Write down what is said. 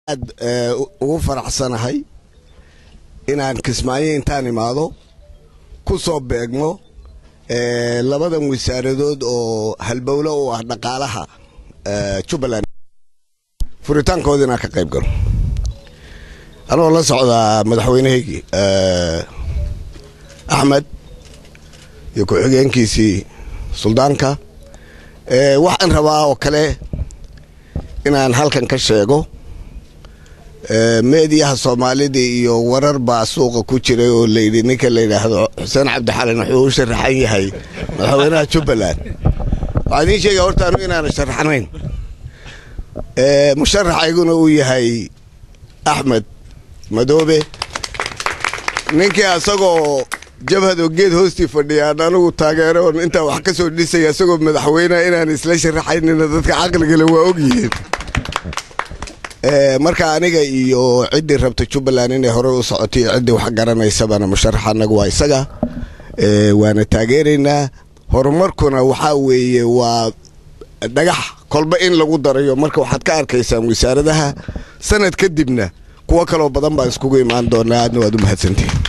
aad ugu faraxsanahay inaan kismaayo intaan imaado ku soo beegmo labadan wasaaradood oo halbowlo u ah dhaqaalaha jubbaland furitaankooda inaan ka qayb galo anoo la socdaa madaxweynahaygii axmed iyo ku-xigeenkiisii suldaanka waxaan rabaa oo kale inaan halkan ka sheego meediyaha soomaalida iyo warar baa suuqa ku jiray oo layidhi ninka la yidhaahdo xuseen cabdixalin wuxuu u sharaxan yahay madaxweynaha jubbaland waxaa idiin sheegaya horta anu inaana sharaxnayn musharaxayguna uu yahay axmed madoobe ninkii asagoo jabhado geed hoostii fadhiyaan anigu taageero intaa wax ka soo dhisaya isagoo madaxweyneha inaan isla sharaxaynina dadka caqligale waa ogyihiin marka aniga iyo ciddii rabta jubbaland inay hore u socotay iyo ciddii wax garanaysabana musharax anagu waa isaga waana taageeraynaa horumarkuna waxaa weeye waa dhagax kolba in lagu darayo marka waxaad ka arkaysaan wasaaradaha sanad kadibna kuwo kaloo badan baan iskugu imaan doonaa aadna waad u mahadsantihin